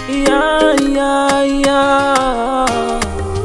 Yeah, yeah, yeah.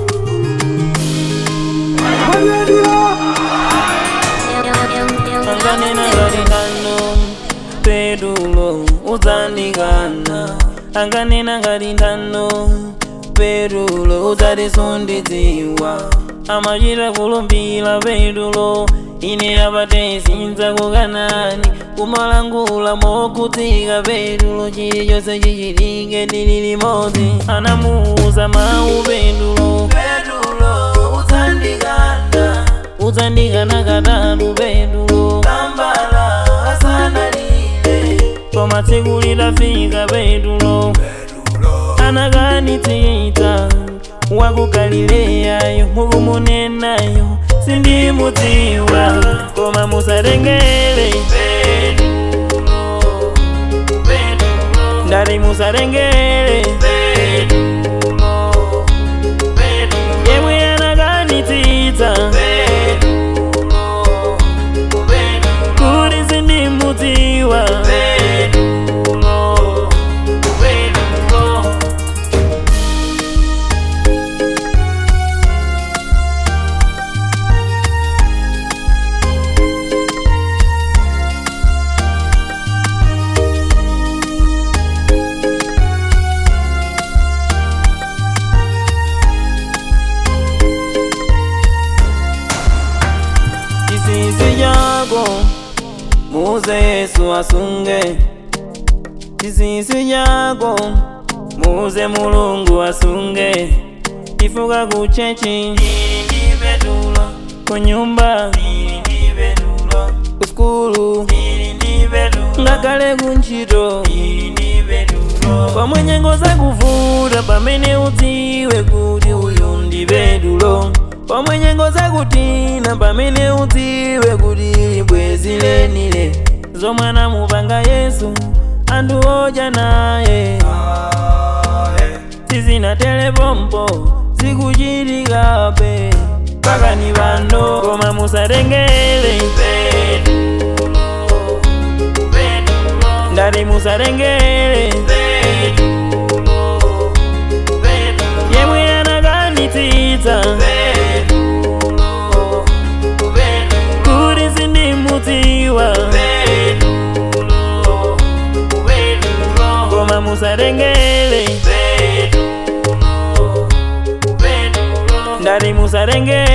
Anganena ngalindano pedulo udzandikana anganena ngalindano pedulo udzatisundidziwa amachita kulumbira pedulo ine apatezinza kukanani kumalangula mokutika pedulo chilichonse chichitike tili limodzi anamuuza mawu pedulo pedulo udzandikana udzandikana katatu pedulo kambala asanalile koma tsiku litafika pedulo anakanitsitsa waku galileyayo mukumunenayo sindimudziwa koma musatengere ndati musatengere yemwe anakanitsitsa kuti sindimudziwa chisisi chako muze yesu asunge chisisi chako muze mulungu asunge ifuka kuchechi kunyumba kuskulu ngakale kuntchito pomwe nyengo zakuvuta pamene udziwe kuti uyu ndi pedulo pomwe nyengo zakutina pamene udziwe kuti bwezi lenile zomwe anamupanga yesu anthu odya naye sizinatele pompo zikuchitikabe pakani pano koma musatengere ndati musatengere yemwe anakanitsitsa kuti sindimudziwa koma musatengere ndati musatengere